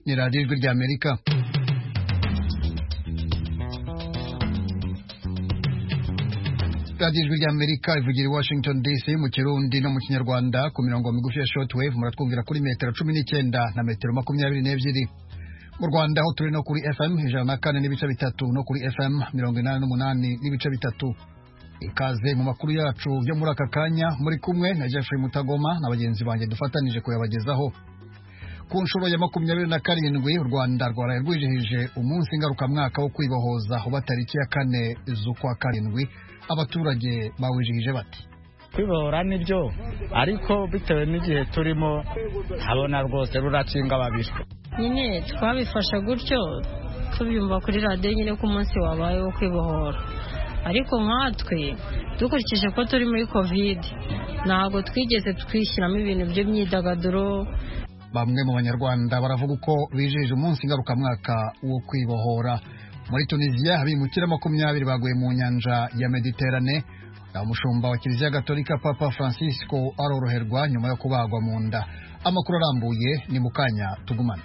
ni radiyo ijwi ry'amerika radiyo ijwi ry'amerika ivugira i washington dc mu kirundi no mu kinyarwanda ku mirongo migufi ya shortwave muratwumvira kuri metero cumi n'icyenda na metero makumyabiri n'ebyiri mu rwanda aho turi no kuri fm ijana na kane n'ibice bitatu no kuri fm mirongo inani n'umunani n'ibice bitatu ikaze mu makuru yacu yo muri aka kanya muri kumwe na jeffrey mutagoma na bagenzi banjye dufatanije kuyabagezaho ku nshuro ya makumyabiri na karindwi u rwanda rwaraye rwijihije umunsi ngarukamwaka wo kwibohoza uba tariki ya kane z'ukwa karindwi abaturage bawijihije bati kwibohora nibyo ariko bitewe n'igihe turimo habona rwose ruracinga babishwe nyine twabifashe gutyo tubyumva kuri radiyo nyine ko umunsi wabaye wo kwibohora ariko nkatwe dukurikije ko turi muri kovide ntabwo twigeze twishyiramo ibintu by'imyidagaduro bamwe mu banyarwanda baravuga uko bijihije umunsi ngarukamwaka wo kwibohora muri tunisiya abimukira makumyabiri baguye mu nyanja ya mediterane umushumba wa kiliziya gatolika papa francisco aroroherwa nyuma yo kubagwa mu nda amakuru arambuye ni mu kanya tugumane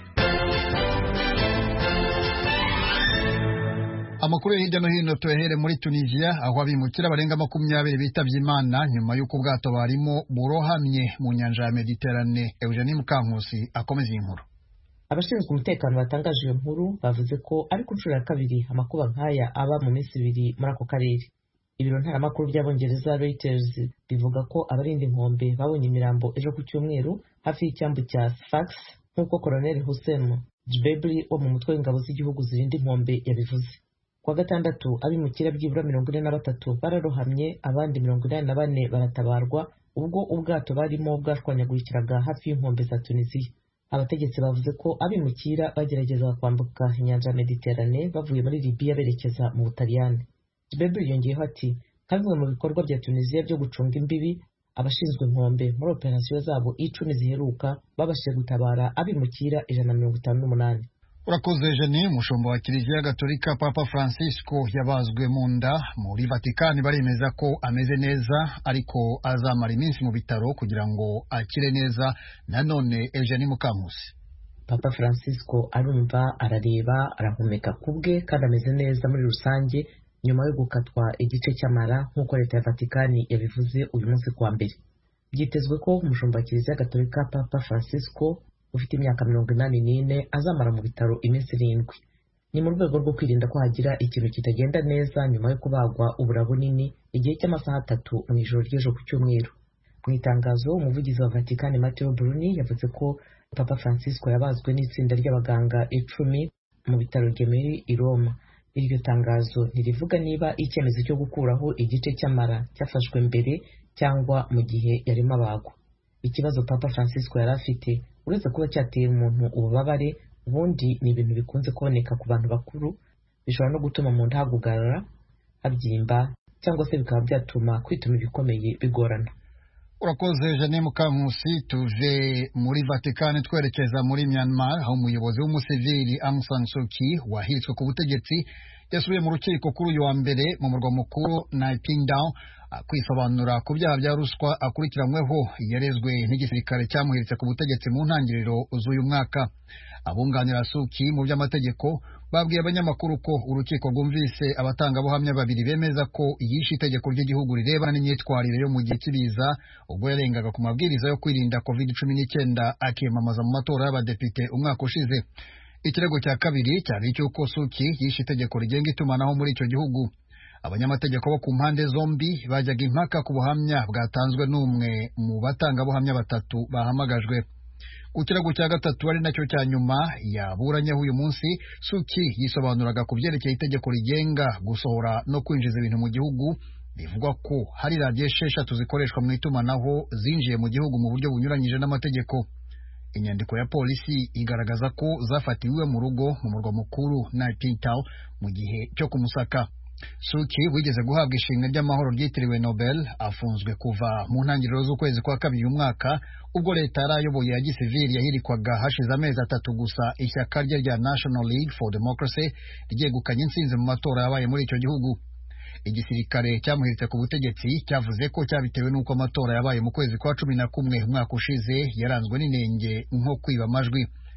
amakuru yo hirya no hino tuyahere muri tunisiya aho abimukira barenga makumyabiri bitabye imana nyuma y'uko ubwato barimo burohamye mu nyanja ya mediterane eugenie mukankusi akomeza iyi nkuru abashinzwe umutekano batangaje iyo nkuru bavuze ko ari ku nshuro ya kabiri amakuba nk'aya aba mu minsi ibiri muri ako karere ibiro ntaramakuru by'abongereza Reuters bivuga ko abarinda inkombe babonye imirambo ejo ku cyumweru hafi y'icyambu cya Sfax nk'uko Colonel Hussein Jbebri wo mu mutwe w'ingabo z'igihugu zirinda inkombe yabivuze kuwa gatandatu abimukira byibura mirongo ine na batatu bararohamye abandi mirongo inani na bane baratabarwa ubwo ubwato barimo bwashwanyagurikiraga hafi y'inkombe za tunisiya abategetsi bavuze ko abimukira bageragezaga kwambuka inyanja ya mediterane bavuye muri libiya berekeza mu butaliyani jibebri yongeyeho ati nka bimwe mu bikorwa bya tunisiya byo gucunga imbibi abashinzwe inkombe muri operasiyo zabo icumi ziheruka babashije gutabara abimukira ijana na mirongo itanu n'umunani urakoze jeni umushumba wa kiliziya gatolika papa francisco yabazwe mu nda muri vatikani baremeza ko ameze neza ariko azamara iminsi mu bitaro kugira ngo akire neza nanone eugenie mukankusi papa francisco arumva arareba arahumeka ku bwe kandi ameze neza muri rusange nyuma yo gukatwa igice cy'amara nk'uko leta ya vatikani yabivuze uyu munsi kuwa mbere byitezwe ko umushumba wa kiliziya gatolika papa francisco ufite imyaka mirongo inani n'ine azamara mu bitaro iminsi irindwi ni mu rwego rwo kwirinda ko hagira ikintu kitagenda neza nyuma yo kubagwa ubura bunini igihe cy'amasaha atatu mu ijoro ry'ejo ku cyumweru mu itangazo umuvugizi wa vatikani mateo bruni yavuze ko papa francisco yabazwe n'itsinda ry'abaganga icumi mu bitaro gemeri i roma iryo tangazo ntirivuga niba icyemezo cyo gukuraho igice cy'amara cyafashwe mbere cyangwa mu gihe yarimo abagwa ikibazo papa francisco yari afite uretse kuba cyateye umuntu ububabare ubundi ni ibintu bikunze kuboneka ku bantu bakuru bishobora no gutuma mu nda hagugarara habyimba cyangwa se bikaba byatuma kwituma ibikomeye bigorana urakoze jane mukankusi tuve muri vatikani twerekeza muri myanmar aho umuyobozi w'umusivili aung san suu kyi wahitswe ku butegetsi yasubiye mu rukiko kuri uyu wa mbere mu murwa mukuru naypingdown kwisobanura ku byaha bya ruswa akurikiranyweho yarezwe n'igisirikare cyamuhiritse ku butegetsi mu ntangiriro z'uyu mwaka abunganira suki mu by'amategeko babwiye abanyamakuru ko urukiko rwumvise abatangabuhamya babiri bemeza ko yishe itegeko ry'igihugu rirebana n'imyitwarire yo mu gihe cy'ibiza ubwo yarengaga ku mabwiriza yo kwirinda covid cumi n'icyenda akiyamamaza mu matora y'abadepite umwaka ushize ikirego cya kabiri cyari icy'uko suki yishe itegeko rigenga itumanaho muri icyo gihugu abanyamategeko bo ku mpande zombi bajyaga impaka ku buhamya bwatanzwe n'umwe mu batangabuhamya batatu bahamagajwe ku kirego cya gatatu ari nacyo cya nyuma yaburanyeho uyu munsi suki yisobanuraga ku byerekeye itegeko rigenga gusohora no kwinjiza ibintu mu gihugu bivugwa ko hari radiyo esheshatu zikoreshwa mu itumanaho zinjiye mu gihugu mu buryo bunyuranyije n'amategeko inyandiko ya polisi igaragaza ko zafatiwe mu rugo mu murwa mukuru Naypyidaw mu gihe cyo kumusaka suki wigeze guhabwa ishimwe ry'amahoro ryitiriwe nobel afunzwe kuva mu ntangiriro z'ukwezi kwa kabiri umwaka ubwo leta yari ayoboye ya gisivili yahirikwaga hashize amezi atatu gusa ishyaka rye rya national league for democracy ryegukanye intsinzi mu matora yabaye muri icyo gihugu igisirikare cyamuhiritse ku butegetsi cyavuze ko cyabitewe n'uko amatora yabaye mu kwezi kwa cumi na kumwe umwaka ushize yaranzwe n'inenge nko kwiba amajwi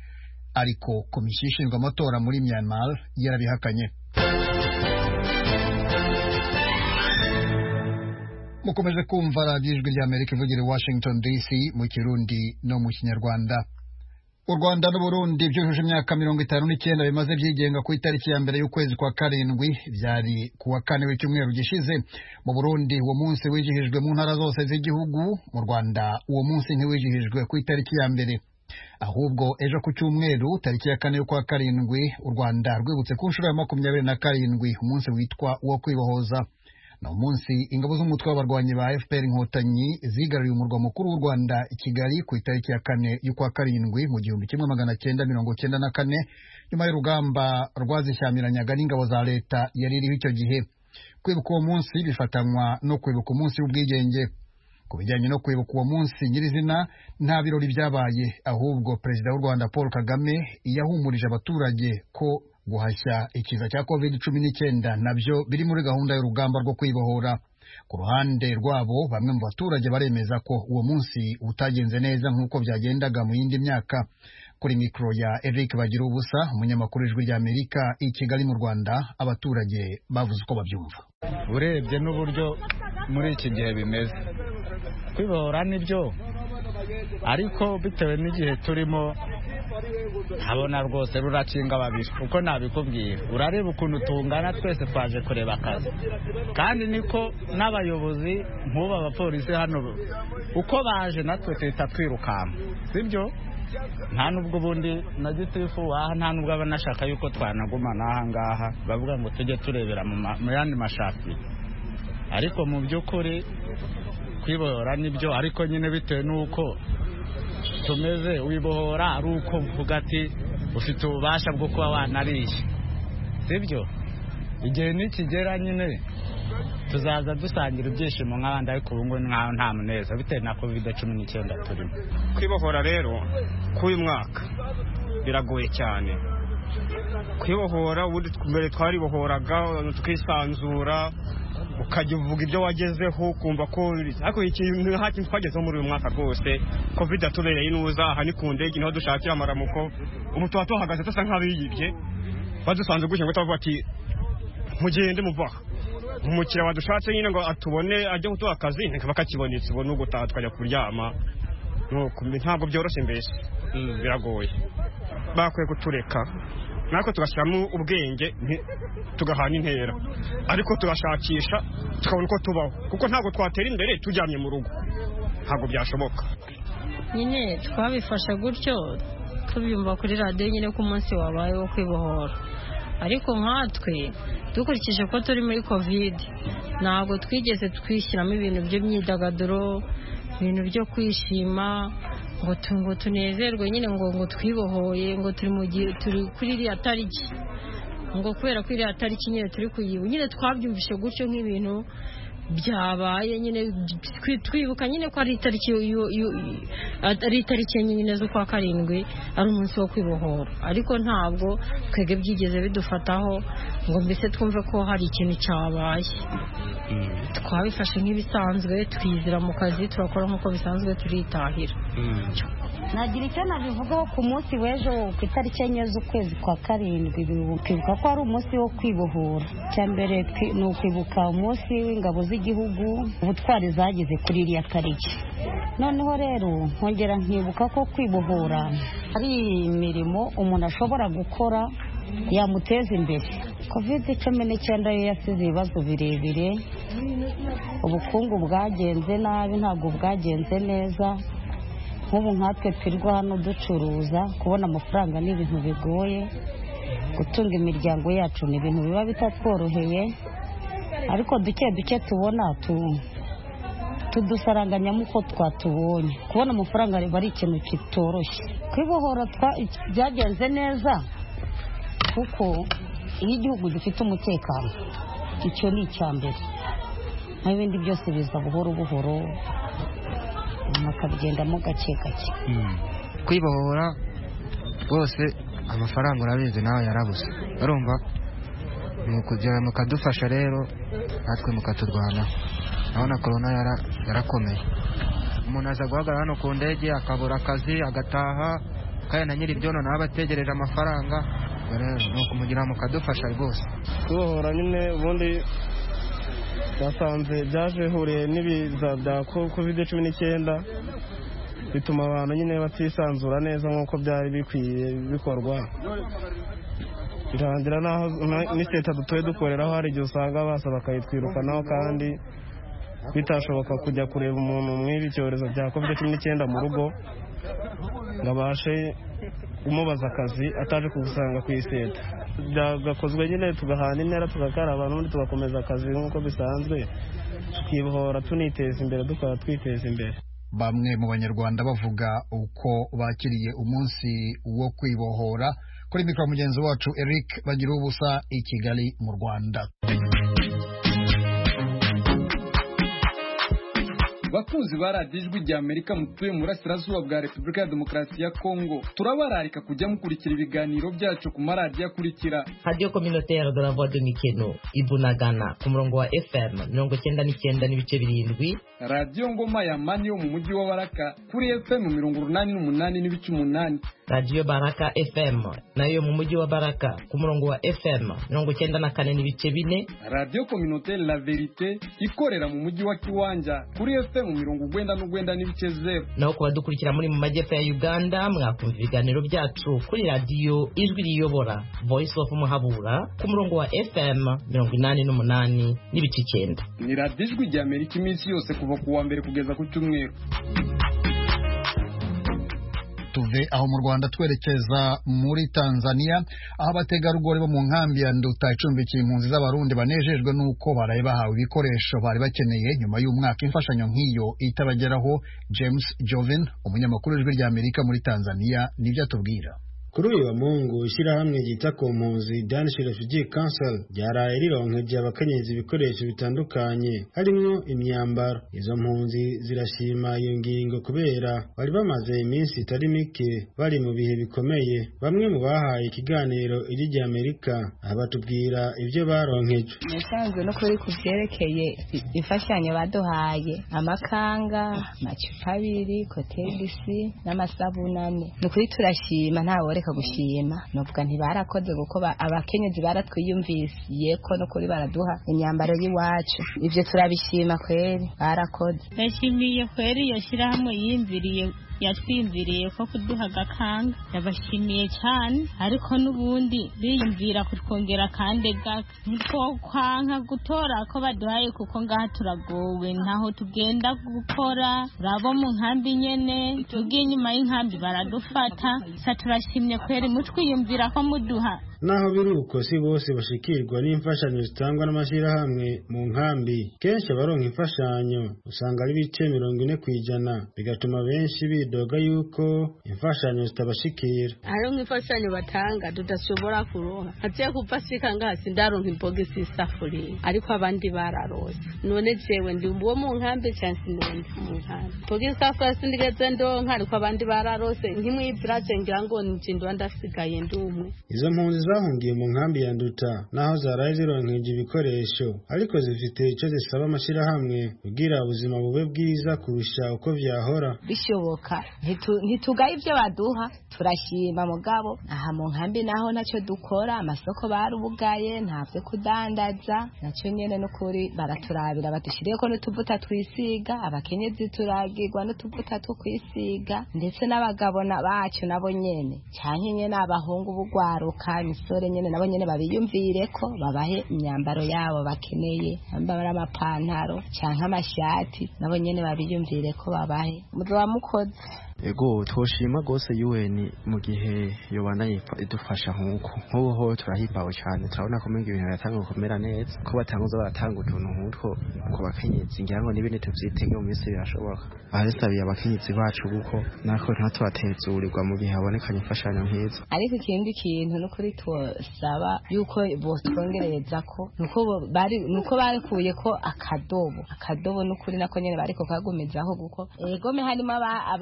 ariko komisiyo ishinzwe amatora muri myanmar yarabihakanye mukomeje kumva radiyo ijwi ry'amerika ivugira i washington dc mu kirundi no mu kinyarwanda u rwanda n'uburundi byujuje imyaka mirongo itanu n'icyenda bimaze byigenga ku itariki ya mbere y'ukwezi kwa karindwi byari ku wa kane w'icyumweru gishize mu burundi uwo munsi wizihijwe mu ntara zose z'igihugu mu rwanda uwo munsi ntiwizihijwe ku itariki ya mbere ahubwo ejo ku cyumweru tariki ya kane y'ukwa karindwi u rwanda rwibutse ku nshuro ya makumyabiri na karindwi umunsi witwa uwo kwibohoza ni umunsi ingabo z'umutwe w'abarwanyi ba fpr inkotanyi zigaruriye umurwa mukuru w'u rwanda i kigali ku itariki ya kane y'ukwa karindwi mu gihumbi kimwe magana cyenda mirongo cyenda na kane nyuma y'urugamba rwazishyamiranaga n'ingabo za leta yari iriho icyo gihe kwibuka uwo munsi bifatanywa no kwibuka umunsi w'ubwigenge ku bijyanye no kwibuka uwo munsi nyirizina nta birori byabaye ahubwo perezida w'u rwanda paul kagame yahumurije abaturage ko guhashya ikiza cya covid cumi n'icyenda nabyo biri muri gahunda y'urugamba rwo kwibohora ku ruhande rwabo bamwe mu baturage baremeza ko uwo munsi utagenze neza nk'uko byagendaga mu yindi myaka kuri mikoro ya Eric bagira ubusa umunyamakuru w'ijwi ry'Amerika i Kigali mu Rwanda abaturage bavuze uko babyumva urebye n'uburyo muri iki gihe bimeze kwibohora nibyo ariko bitewe n'igihe turimo habona rwose ruracinga babiri uko nabikubwira urareba ukuntu tungana twese twaje kureba akazi kandi niko n'abayobozi nk'ubu abapolisi hano uko baje natwe tuhita twirukanka sibyo nta nubwo ubundi na gitifu waha nta nubwo aba anashaka yuko twanagumana aha ngaha bavuga ngo tujye turebera mu yandi mashati ariko mu by'ukuri kwibohora nibyo ariko nyine bitewe n'uko tumeze wibohora ari uko uvuga ati ufite ububasha bwo kuba wanariye sibyo igihe nikigera nyine tuzaza dusangira ibyishimo nk'abandi ariko ubu ngubu nkaho nta muneza bitewe na kovide cumi n'icyenda turimo kwibohora rero k'uyu mwaka biragoye cyane kwibohora ubundi mbere twaribohoraga tukisanzura ukajya uvuga ibyo wagezeho ukumva ko ariko ikintu nta kintu twagezeho muri uyu mwaka rwose covid yatubereye inuza aha ni ku ndege niho dushakira amaramuko ubu tuba tuhagaze dusa nk'abiyibye badusanze gutya ngo tubavuga ati mugende muvaha umukiriya wadushatse nyine ngo atubone ajye kuduha akazi ntikaba kakibonetse ubu n'ubwo utaha tukajya kuryama ntabwo byoroshye mbese biragoye bakwiye kutureka natwe tugashyiramo ubwenge tugahana intera ariko tugashakisha tukabona uko tubaho kuko ntabwo twatera imbere tujyanye mu rugo ntabwo byashoboka nyine twabifashe gutyo tubyumva kuri radiyo nyine ko umunsi wabaye wo kwibohora ariko nkatwe dukurikije ko turi muri kovide ntabwo twigeze twishyiramo ibintu by'imyidagaduro ibintu byo kwishima ngo ngo tunezerwe nyine ngo ngo twibohoye ngo turi mu gihe turi kuri iriya tariki ngo kubera ko iriya tariki nyine turi kuyibu nyine twabyumvishe gutyo nk'ibintu byabaye nyine twibuka nyine ko ari itariki ari itariki enye nyine z'ukwa karindwi ari umunsi wo kwibohora ariko ntabwo twebwe byigeze bidufataho ngo mbese twumve ko hari ikintu cyabaye twabifashe nk'ibisanzwe twizira mu kazi turakora nk'uko bisanzwe turitahira nagira icyo nabivugaho ku munsi w'ejo ku itariki enye z'ukwezi kwa karindwi twibuka ko ari umunsi wo kwibohora icya mbere ni ukwibuka umunsi w'ingabo z'igihugu ubutwari zageze kuri iriya tariki noneho rero nkongera nkibuka ko kwibohora ari imirimo umuntu ashobora gukora yamuteza imbere kovide cumi n'icyenda yo yasize ibibazo birebire ubukungu bwagenze nabi ntabwo bwagenze neza nk'ubu nkatwe twirirwa hano ducuruza kubona amafaranga ni ibintu bigoye gutunga imiryango yacu ni ibintu biba bitatworoheye ariko duke duke tubona tudusaranganyamo uko twatubonye kubona amafaranga riba ari ikintu kitoroshye kwibohora byagenze neza kuko iyo igihugu gifite umutekano icyo ni icya mbere naho ibindi byose biza buhoro buhoro mukabigendamo gake gake kwibohora rwose amafaranga urabizi nawe yarabuze urumva kugera mukadufasha rero natwe mukaturwanaho urabona korona yarakomeye umuntu aza guhagarara hano ku ndege akabura akazi agataha kandi na nyiri ibyono nawe abategereje amafaranga rero ni ukumugira mukadufasha rwose kwibohora nyine ubundi basanze byaje bihuriye n'ibiza bya kovide cumi n'icyenda bituma abantu nyine batisanzura neza nk'uko byari bikwiye bikorwa birangira naho n'iseta dutoye dukoreraho hari igihe usanga basa bakayitwirukanaho kandi bitashoboka kujya kureba umuntu mw'ibi icyorezo bya kovide cumi n'icyenda mu rugo ngo abashe umubaza akazi ataje kugusanga ku iseta byagakozwe nyine tugahana intera tugakaraba n'ubundi tugakomeza akazi nk'uko bisanzwe tukibohora tuniteza imbere dukora twiteza imbere bamwe mu banyarwanda bavuga uko bakiriye umunsi wo kwibohora kuri mikoro mugenzi wacu eric bagira ubusa i kigali mu rwanda bakunzi ba radiyo ijwi rya amerika mutuye mu burasirazuba bwa repubulika ya demokarasi ya kongo turabararika kujya mukurikira ibiganiro byacu ku maradiyo akurikira radiyo communautaire de la voix de mikeno ibunagana ku murongo wa fm mirongo icyenda n'icyenda n'ibice birindwi radiyo ngoma ya mani yo mu mujyi wa baraka kuri fm mirongo urunani n'umunani n'ibice umunani radiyo baraka fm nayo mu mujyi wa baraka ku murongo wa fm mirongo icyenda na kane n'ibice bine radiyo communautaire la verite ikorera mu mujyi wa kiwanja kuri fm mirongo ugwenda n'ugwenda n'ibice zeru naho ku badukurikira muri mu majyepfo ya uganda mwakumva ibiganiro byacu kuri radiyo ijwi riyobora voice of muhabura ku murongo wa fm mirongo inani n'umunani n'ibice icyenda ni radiyo ijwi rya amerika iminsi yose kuva ku wa mbere kugeza ku cyumweru tuve aho mu rwanda twerekeza muri tanzania aho abategarugori bo mu nkambi ya nduta icumbikiye impunzi z'abarundi banejejwe n'uko baraye bahawe ibikoresho bari bakeneye nyuma y'umwaka imfashanyo nk'iyo itabageraho james joven umunyamakuru w'ijwi rya amerika muri tanzania nibyo atubwira kuri uyu wa mungu ishyirahamwe ryita ku mpunzi danish refugee council ryaraye rironkeje abakenyezi ibikoresho bitandukanye harimo imyambaro izo mpunzi zirashima iyo ngingo kubera bari bamaze iminsi itari mike bari mu bihe bikomeye bamwe mu bahaye ikiganiro iri rya amerika aha batubwira ibyo baronkeje nasanzwe no kuri ku byerekeye imfashanyo baduhaye amakanga amacupa abiri kotegisi n'amasabunane ni ukuri turashima ntawe reka gushima nuvuga ntibarakoze kuko abakenyezi baratwiyumvisiye ko no kuri baraduha imyambaro y'iwacu ibyo turabishima kweri barakoze ndashimiye kweri iyo shyirahamwe yiyumviriye yatwiyumviriye ko kuduha agakanga yabashimiye cyane ariko n'ubundi biyumvira kutwongera kandi gake ntitwokwanka gutora ko baduhaye kuko ngaha turagowe ntaho tugenda gukora urabo mu nkambi nyene tugiye inyuma y'inkambi baradufata sa turashimye kweri mutwiyumvira ko muduha naho biri uko si bose bashikirwa n'imfashanyo zitangwa n'amashyirahamwe mu nkambi kenshi abaronka imfashanyo usanga ari ibice mirongo ine ku ijana bigatuma benshi bidoga yuko imfashanyo zitabashikira hariho nk'imfashanyo batanga tudashobora kuronka haciye kuva sika ngaha sindaronka imbogisi y'isafuriya ariko abandi bararose none jewe ndi uwo mu nkambi cyangwa sinundi mu nkambi imbogisi y'isafuriya sindigeze ndonka ariko abandi bararose nk'imwibiraje ngira ngo nje ndwa ndasigaye ndi umwe izo mpunzi zahungiye mu nkambi ya nduta naho zaraye zironkeje ibikoresho ariko zifite icyo zisaba amashyirahamwe kugira ubuzima bube bwiza kurusha uko vyahora bishoboka ntitugaye ibyo baduha turashima mugabo aha mu nkambi naho nacyo dukora amasoko barubugaye ntavyo kudandaza nacyo nyene n'ukuri baraturabira badushyiriyeko n'utuvuta twisiga abakenyezi turagirwa n'utuvuta two kwisiga ndetse n'abagabo bacu nabo nyene canke nyene abahungu bugwaruka imisore nyene nabo nyene babiyumvire ko babahe imyambaro yabo bakeneye bambara amapantaro canke amashati nabo nyene babiyumvire ko babahe muzoba mukoze ego twoshima rwose UN mu gihe yobana idufasha nk'uko nk'ubu ho turahimbawe cyane turabona ko ibintu biratanga gukomera neza ko batanguza baratanga utuntu nk'utwo ku bakenyezi ngira ngo n'ibindi tubyitege mu minsi birashoboka ahasabiye abakenyezi bacu kuko natwe ntatubatezurirwa mu gihe habonekanye imfashanyo nk'izo ariko ikindi kintu n'ukuri twosaba yuko botwongereza ko nuko bari nuko barikuye ko akadobo akadobo n'ukuri nako nyene bariko kagumizaho kuko egome harimo nk'abarya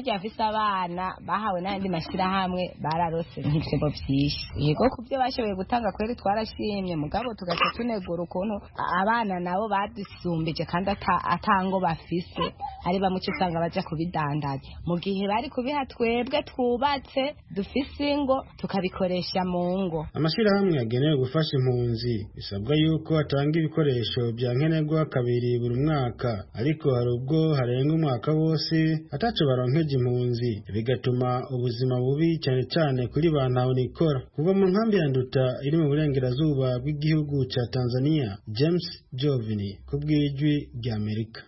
bajya bafise abana bahawe n'ayandi mashyirahamwe bararose nk'ibitego byinshi yego ku byo bashoboye gutanga kweri twarashimye mugabo tugaca tunegura ukuntu abana nabo badusumbije kandi atango bafise ari bamwe uca usanga baja kubidandaza mu gihe bari kubiha twebwe twubatse dufise ingo tukabikoresha mu ngo amashyirahamwe yagenewe gufasha impunzi bisabwa yuko atanga ibikoresho bya nkenerwa kabiri buri mwaka ariko hari ubwo harenga umwaka wose ataco baronkeje impunzi bigatuma ubuzima bubi cyane cyane kuri ba ntahonikora kuva mu nkambi ya nduta iri mu burengerazuba bw'igihugu ca tanzania james jovini ku bw'ijwi ry'amerika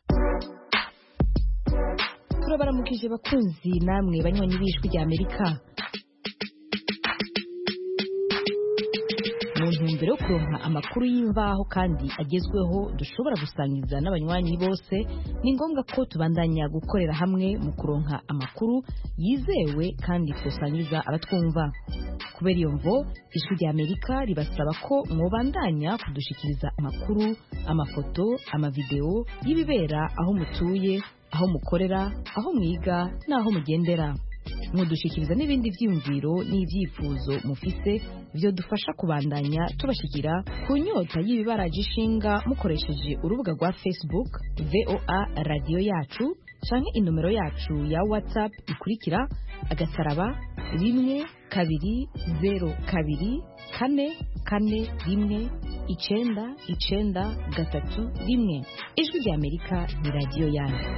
turabaramukije bakunzi namwe banywanyi b'ijwi ry'amerika mu ntumbero yo kuronka amakuru y'imvaho kandi agezweho dushobora gusangiza n'abanywanyi bose ni ngombwa ko tubandanya gukorera hamwe mu kuronka amakuru yizewe kandi tusangiza abatwumva kubera iyo mvo ijwi rya amerika ribasaba ko mwobandanya kudushikiriza amakuru amafoto amavideo y'ibibera aho mutuye aho mukorera aho mwiga n'aho mugendera mudushikiriza n'ibindi byiyumviro n'ibyifuzo mufise byo dufasha kubandanya tubashikira ku nyota y'ibibaraje ishinga mukoresheje urubuga rwa facebook voa radiyo yacu canke inomero yacu ya whatsapp ikurikira agasaraba rimwe kabiri zero kabiri kane kane rimwe icenda icenda gatatu rimwe ijwi rya amerika ni radiyo yanyu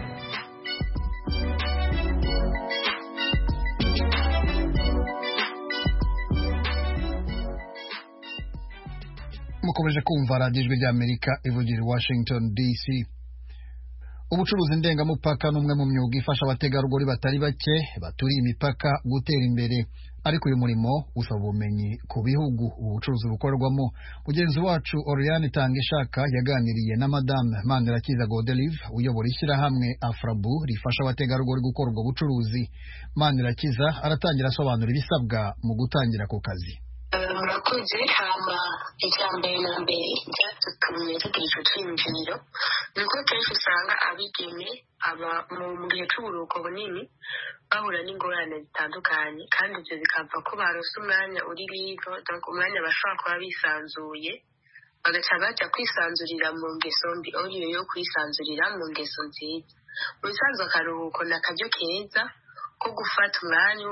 mukomeje kumva radiyo ijwi ry'amerika ivugira i washington dc ubucuruzi ndengamupaka ni umwe mu myuga ifasha abategarugori batari bake baturiye imipaka gutera imbere ariko uyu murimo usaba ubumenyi ku bihugu ubu bucuruzi bukorerwamo mugenzi wacu oriane tangishaka yaganiriye na madame manirakiza godelive uyobora ishyirahamwe afrabu rifasha abategarugori gukora ubwo bucuruzi manirakiza aratangira asobanura ibisabwa mu gutangira ku kazi murakoze hama icya mbere na mbere byatumye tugira icyo cyiyumviro ni uko kenshi usanga abigeme aba mu gihe cy'uburuhuko bunini bahura n'ingorane zitandukanye kandi ibyo bikava ko barose umwanya uri bigo umwanya bashobora kuba bisanzuye bagaca bajya kwisanzurira mu ngeso mbi oriyo yo kwisanzurira mu ngeso nziza mu bisanzwe akaruhuko ni akaryo keza ko gufata umwanya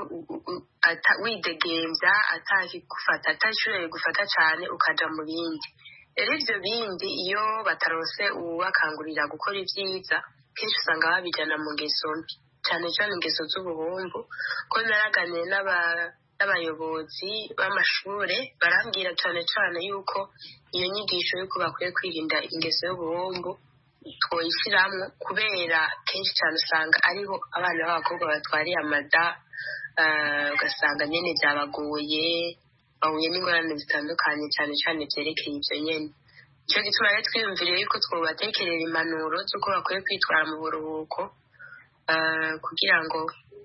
widegembya atakigufata atashoboye gufata cyane ukaja mu bindi rero ibyo bindi iyo batarose uwubakangurira gukora ibyiza kenshi usanga babijyana mu ngeso mbi cyane cyane ingeso z'ubuhumbu ko naraganiye n'abayobozi b'amashuri barambwira cyane cyane yuko iyo nyigisho y'uko bakwiye kwirinda ingeso y'ubuhumbu twoyishyiramo kubera kenshi cyane usanga ariho abana b'abakobwa batwariye amada ugasanga nyine byabagoye bahuye n'ingorane zitandukanye cyane cyane byerekeye ibyo nyine icyo gituma rero twiyumviriye yuko twobatekerera impanuro z'uko bakwiye kwitwara mu buruhuko kugira ngo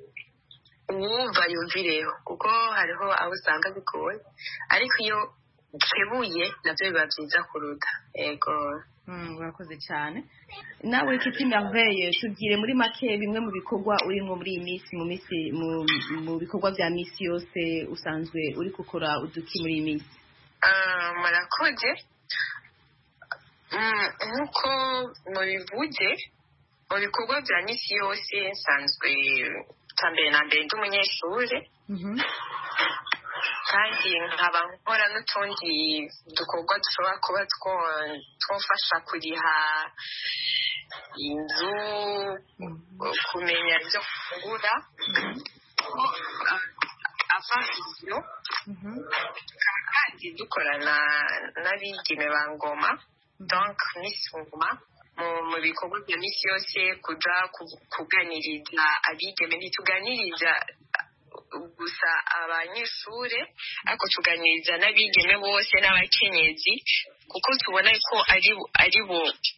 uwumva yumvireho kuko hariho aho usanga bigoye ariko iyo ukebuye nabyo biba byiza kuruta yego murakoze cyane nawe kiti merveille tubwire muri make bimwe mu bikorwa urimo muri iyi minsi mu minsi mu bikorwa bya minsi yose usanzwe uri gukora uduki muri iyi minsi murakoze nk'uko mubivuze mu bikorwa bya minsi yose nsanzwe cya mbere na mbere ndi umunyeshuri kandi nkaba nkora n'utundi dukorwa dushobora kuba twafasha kuriha inzu kumenya ibyo kugura avasiyo tukaba kandi dukorana n'abigeme ba ngoma donc miss ngoma mu bikorwa bya minsi yose kuja kuganiriza abigeme ntituganiriza gusa abanyeshuri ariko tuganiriza n'abigeme bose n'abakenyezi kuko tubona ko ari bo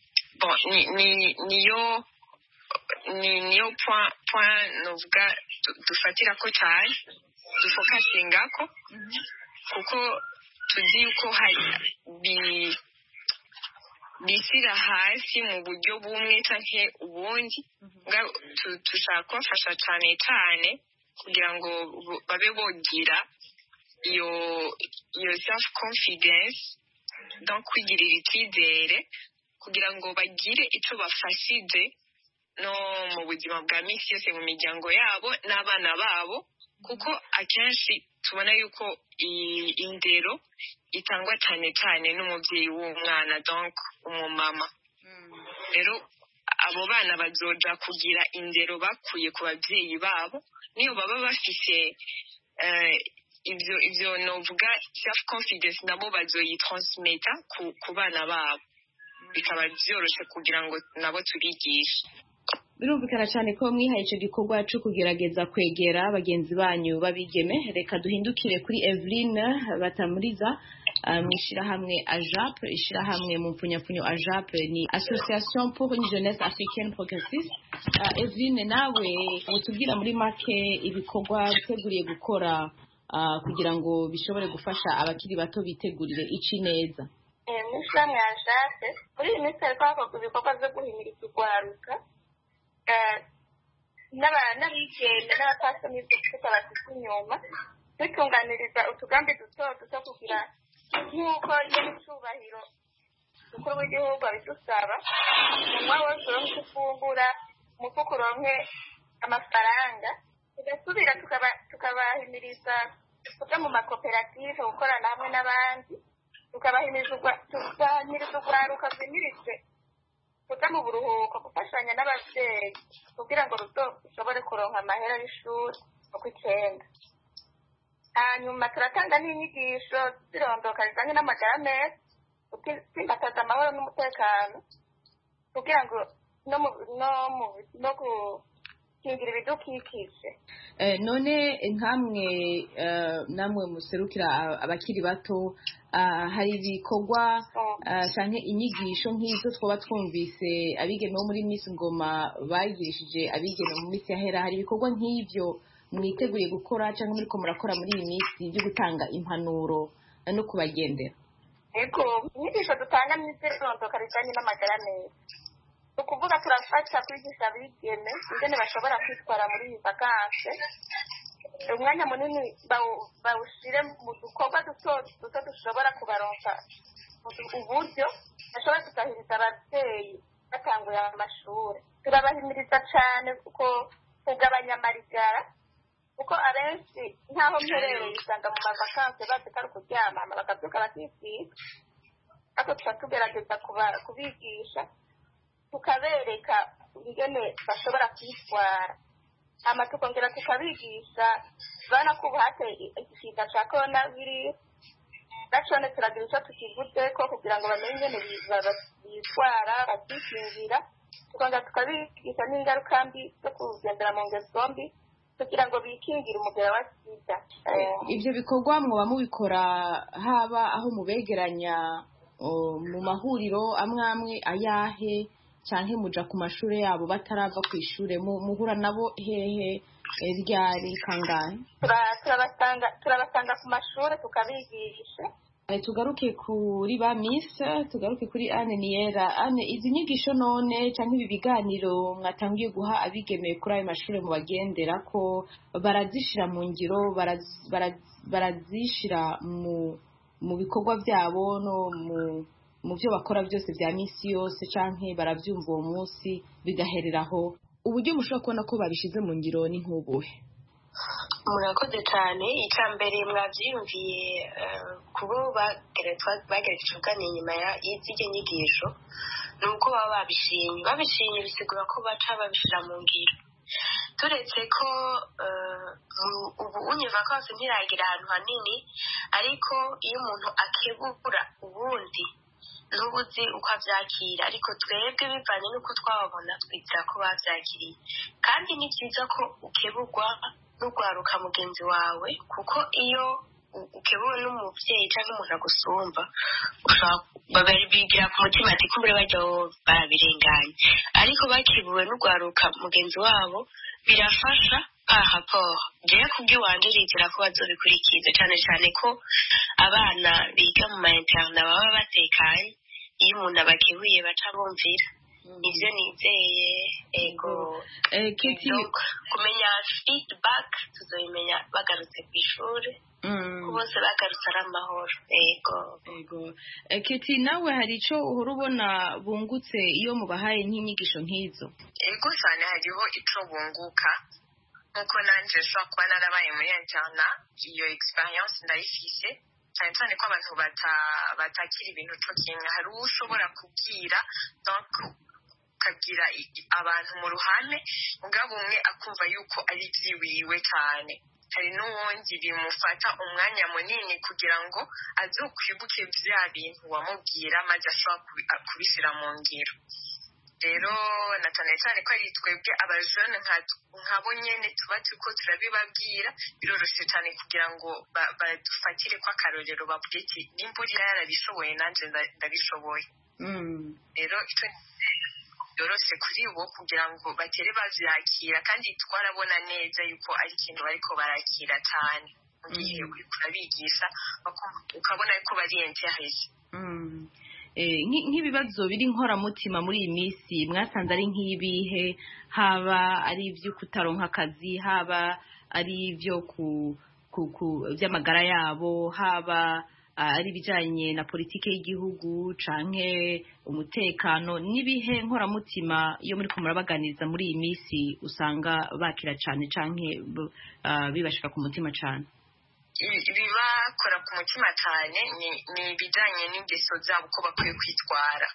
niyo niyo point novuga dufatira ko cyane dufokasinga ko kuko tuzi yuko hari bishyira hasi mu buryo bumwe cyangwa ubundi dushaka kubafasha cyane cyane kugira ngo babe bogira iyo iyo self confidence no kwigirira icyizere kugira ngo bagire icyo bafashije no mu buzima bwa minsi yose mu miryango yabo n'abana babo kuko akenshi tubona yuko indero itangwa cyane cyane n'umubyeyi w'umwana donc umumama rero abo bana bazoja kugira indero bakuye ku babyeyi babo niyo baba bafise ibyo ibyo novuga self confidence nabo bazoyitransmeta ku bana babo bikaba byoroshye kugira ngo nabo tubigishe birumvikana cyane ko mwihaye icyo gikorwa cyo kugerageza kwegera bagenzi banyu babigeme reka duhindukire kuri Eveline batamuriza mu ishyirahamwe ajap ishyirahamwe mu mpfunyapfunyo ajap ni association pour une jeunesse africaine progressiste Eveline nawe mutubwira muri make ibikorwa biteguriye gukora kugira ngo bishobore gufasha abakiri bato bitegurire ici neza mu ishyirahamwe ajap muri iyi minsi hari kwakorwa ibikorwa byo guhimiriza urwaruka n'abigenda n'abapasoni bafite bafite inyuma dutunganiriza utugambi duto duto kugira nk'uko nyir'icyubahiro umukuru w'igihugu abidusaba umunwa wose uronke icyo ufungura umufuka uronke amafaranga tugasubira tukabahimiriza kuja mu makoperative gukorana hamwe n'abandi tukabahimiriza urwaruka rwimirijwe kuja mu buruhuko gufashanya n'abavyeyi kugira ngo rushobore kuronka amahera y'ishuri uko icenda hanyuma turatanga n'inyigisho zirondoka zijanye n'amagara meza gutsimbataza amahoro n'umutekano kugira ngo no gukingira ibidukikije none nkamwe namwe muserukira abakiri bato hari ibikorwa cyane inyigisho nk'izo twaba twumvise abigeme bo muri Miss Ngoma bagirishije abigeme mu minsi yahera hari ibikorwa nk'ibyo mwiteguye gukora cyangwa muri ko murakora muri iyi minsi byo gutanga impanuro no kubagendera yego inyigisho dutanga ni izirondoka zijyanye n'amagara meza ni ukuvuga turafasha kwigisha abigeme ingene bashobora kwitwara muri iyi vakanse umwanya munini bawushyire mu dukorwa duto duto dushobora kubaronsa uburyo bashobora kugahiriza ababyeyi batanguye amashuri turabahimiriza cyane kuko kugabanya amarigara kuko abenshi nk'aho mperereye usanga mu mavakanse bazi ko ari ukuryamama bakabyuka bakisiga ariko tuba tugerageza kubigisha tukabereka ingene bashobora kwitwara hama tukongera tukabigisha urabona ko ubu hateye igishinga cya korona virusi nacone turagira icyo tukivuze ko kugira ngo bamenye ingene bitwara bakikingira tukongera tukabigisha n'ingaruka mbi zo kugendera mu ngeso mbi kugira ngo bikingire umugera wa sida ibyo bikorwa muba mubikora haba aho mubegeranya mu mahuriro amwe amwe ayahe cyangwa muja ku mashuri yabo batarava ku ishuri muhura nabo hehe ryari kangahe turabasanga ku mashuri tukabigisha tugaruke kuri ba misi tugaruke kuri ane niyera ane izi nyigisho none cyangwa ibi biganiro mwatangiye guha abigemeye kuri ayo mashuri mubagendera ko barazishyira mu ngiro barazishyira mu bikorwa byabo no mu byo bakora byose bya minsi yose cyangwa barabyumva uwo munsi bigahereraho uburyo mushobora kubona ko babishyize mu ngiro ni nk'ubuhe murakoze cyane icya mbere mwabyiyumviye kubo bagerageje kuganira inyuma y'izijya nyigisho ni uko baba babishimye babishimye bisigura ko baca babishyira mu ngiro turetse ko ubu unyeva kose ntiragira ahantu hanini ariko iyo umuntu akebura ubundi ntubuzi uko abyakira ariko twebwe bivanye n'uko twababona twizera ko babyakiriye kandi ni byiza ko ukeburwa n'urwaruka mugenzi wawe kuko iyo ukebuwe n'umubyeyi cyangwa umuntu agusumba bigira ku mutima ati kumbure bajya barabirenganya ariko bakebuwe n'urwaruka mugenzi wabo birafasha aha paul njyewe kubw'iwanje rizera ko bazobikurikiza cyane cyane ko abana biga mu ma interna baba batekanye iyo umuntu abakebuye baca bumvira nivyo nizeye ego Eh, Keti Donc, kumenya feedback tuzobimenya bagarutse ku ishuri ko bose bagarutse ari amahoro ego Ego. Eh, Keti nawe hari ico uhora ubona bungutse iyo mubahaye nk'inyigisho nk'izo ego cyane hariho ico bunguka nkuko nanje nshobora kuba narabaye muri interna iyo experience ndayifise cyane cyane ko abantu bata- batakira ibintu co kimwe hari uwo ushobora kubwira donc ukabwira i- i- abantu mu ruhame mugabo umwe akumva yuko ari vyiwiwe cyane hari n'uwundi bimufata umwanya munini kugira ngo azokwibuke vya bintu wamubwira maze ashobora kubi- a- kubishyira mu ngiro rero na cyane cyane ko ari twebwe abajene nka- nkabo nyene tuba turiko turabibabwira biroroshye cyane kugira ngo ba- badufatire ko akarorero bavuge ati nimba uriya yarabishoboye nanje nda- ndabishoboye rero ico byoroshye kuri bo kugira ngo batere bavyakira kandi twarabona neza yuko ari ikintu bariko barakira cyane mu gihe uriko urabigisha bakumva- ukabona yuko bari interese Mm. Eh, nki- nk'ibibazo biri nkoramutima muri iyi minsi mwasanze ari nk'ibihe haba ari ibyo kutaronka akazi haba ari ibyo ku, ku, ku by'amagara yabo haba ah, ari ibijyanye na politiki y'igihugu canke umutekano n'ibihe nkoramutima iyo muri ko murabaganiriza muri iyi minsi usanga bakira cane canke b- ah, bibashika ku mutima cane ibi- ibibakora ku mutima cyane ni- ni ibijyanye n'ingeso zabo uko bakwiye kwitwara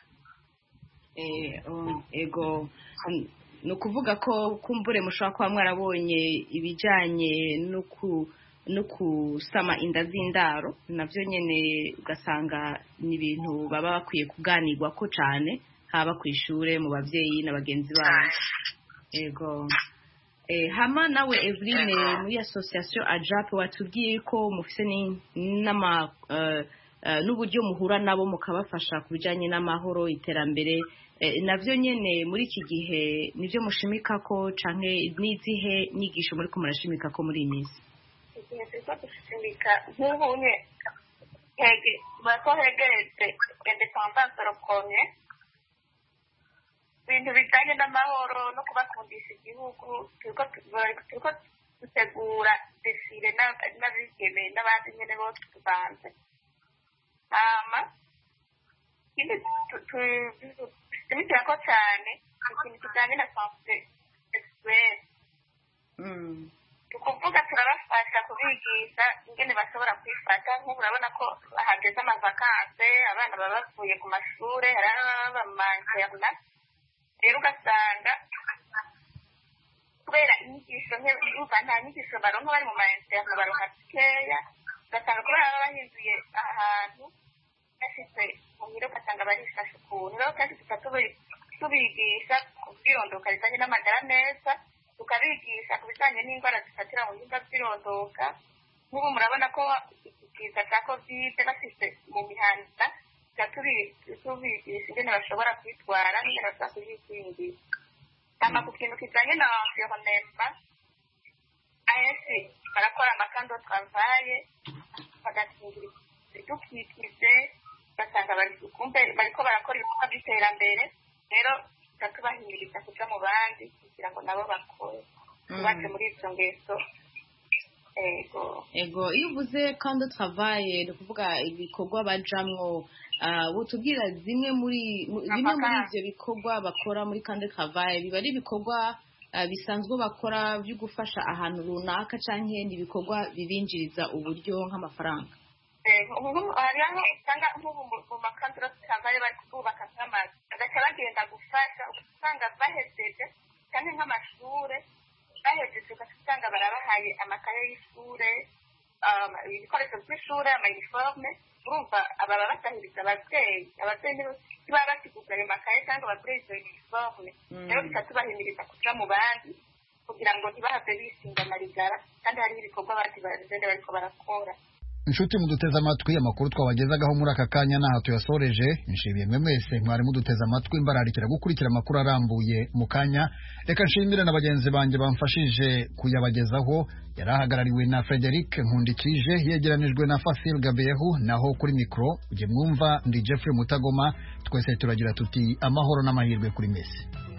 Eh, um, ego um, ni ukuvuga ko kumbure mushobora kuba mwarabonye ibijyanye no ku no kusama inda z'indaro nabyo nyine ugasanga ni ibintu baba bakwiye kuganirwa ko cyane haba ku ishuri mu babyeyi na bagenzi babo ego Eh, hama nawe Eveline muri association AJAP watubwiye ko mufise ni- n'ama eh, eh, n'uburyo muhura nabo mukabafasha ku bijyanye n'amahoro iterambere Eh, navyo nyene muri iki gihe nivyo mushimika ko canke n'izihe nyigisho muri ko murashimika ko muri iyi minsi igihe turiko dushimika nk'ubu nye hege bako hegeretse independance rokomye ibintu bijanye n'amahoro no kubakundisha igihugu turiko turiko dutegura desire n'ab- n'abigeme n'abandi nyene bose tubanze hama ikindi tu- tu- dushimikirako cane ikintu kijanye na sanse sexuelle ukuvuga turabafasha kubigisha ingene bashobora kwifata nk'ubu urabona ko hageze amavakanse abana baba bavuye ku mashure hari ababa mu manterna rero ugasanga kubera inyigisho nke urumva nta nyigisho baronka bari mu manterna baronka zikeya ugasanga kubera baba bahinduye ahantu bashitse muhira ugasanga barifashe ukuntu rero kenshi tuca tubi- tubigisha ku bwirondoka rijanye n'amagara meza tukabigisha ku bijanye n'indwara zifatira mu bihimba by'irondoka nk'ubu murabona ko ikiza cya kovide bafise mu mihanda tuca tubi- tubigisha ingene bashobora kwitwara n'ingene bashobora kuyikingira hama ku kintu kijanye na environnement ahenshi barakora amakando travaye bagakingira ibidukikije ugasanga bari kumbe bariko barakora ibikorwa by'iterambere rero tuca tubahimiriza kuja mu bandi kugira ngo nabo bakore tubaje muri izo ngeso ego ego iyo uvuze kandi travaye ni ukuvuga ibikorwa bajamwo ah, wotubwira zimwe muri mu- bimwe muri ivyo bikorwa bakora muri kandi travaye biba ari ibikorwa ah, bisanzwe bakora byo gufasha ahantu runaka canke ni ibikorwa bibinjiriza uburyo nk'amafaranga Ego, ubu hariho aho usanga nk'ubu mu- mu makandiro travaye bari kubaka nk'amazu bagaca bagenda gufasha ugasanga bahejeje cyane nk'amashure bahejeje ugaca usanga barabahaye amakaye y'ishure um, ibikoresho by'ishure amayiniforume urumva ababa basahiriza abavyeyi abavyeyi nibo ntibaba basiguza ayo makaye cyangwa bagure izo yuniforume rero bica tubahimiriza kuja mu bandi kugira ngo ntibahave bisinga marigara kandi hariho ibikorwa abandi bagenda bariko barakora inshuti muduteze amatwi amakuru twabagezagaho muri aka kanya n'aha tuyasoreje nshimiye mwe mwese mwari muduteze amatwi mbararikira gukurikira amakuru arambuye mu kanya reka nshimire na bagenzi banjye bamfashije kuyabagezaho yari ahagarariwe na frederic nkundikije yegeranijwe na fasil gabehu naho kuri mikoro ujye mwumva ndi jeffrey mutagoma twese turagira tuti amahoro n'amahirwe kuri mesi